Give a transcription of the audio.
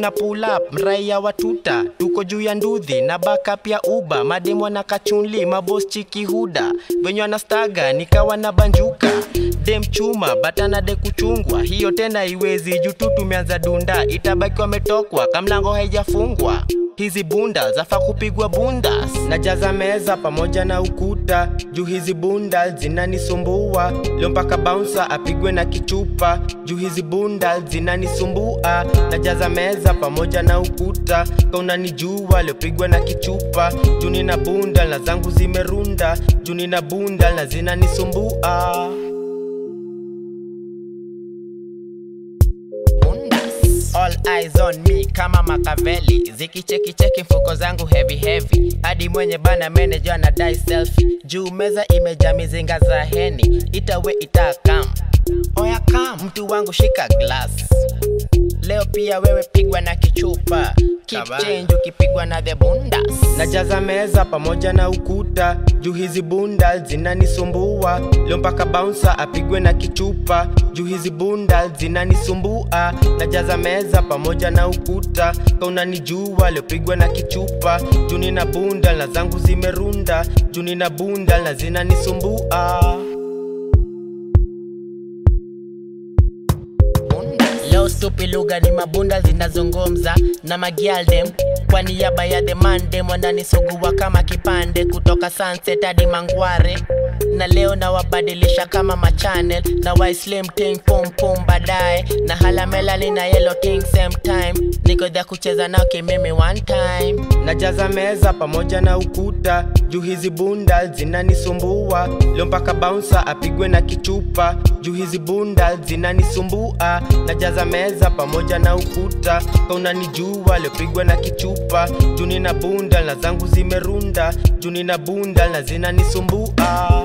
tuna pull up mraia watuta tuko juu ya nduthi na backup ya uba mademo na kachunli mabos chiki huda venye wanastaga nikawa na banjuka dem chuma batana de kuchungwa hiyo tena iwezi juu tu tumeanza dunda itabaki wametokwa kamlango haijafungwa hizi bunda zafa kupigwa bundas najaza meza pamoja na ukuta juu hizi bunda zinanisumbua leo mpaka bouncer apigwe na kichupa juu hizi bunda zinanisumbua najaza meza pamoja na ukuta kaunanijua liopigwa na kichupa juu nina bunda na zangu zimerunda juu nina bunda na zinanisumbua All eyes on me kama Makaveli zikichekicheki mfuko zangu heavy heavy hadi mwenye bana manager na dai selfie juu meza imejaa mizinga za heni itawe itakam oya kam mtu wangu shika glass leo pia wewe pigwa na kichupa keep Kabana. change ukipigwa na the bundas najaza meza pamoja na ukuta juu hizi bunda zinanisumbua leo mpaka bouncer apigwe na kichupa juu hizi bunda zinanisumbua najaza meza pamoja na ukuta kaunanijua liopigwa na kichupa juu nina bunda na zangu zimerunda juu nina bunda na zinanisumbua leo stupi lugha ni mabunda zinazungumza na magialdem kwa niaba ya the mandem wananisugua kama kipande kutoka sunset hadi mangware na leo nawabadilisha kama machanel na waislim ting pum pum baadaye na halamelali na yellow king same time niko dhya kucheza nao kimimi one time najaza meza pamoja na ukuta juu hizi bunda zinanisumbua leo mpaka bouncer apigwe na kichupa juu hizi bunda zinanisumbua najaza meza pamoja na ukuta kaunanijua liopigwa na kichupa juu nina bunda na zangu zimerunda juu nina bunda na zinanisumbua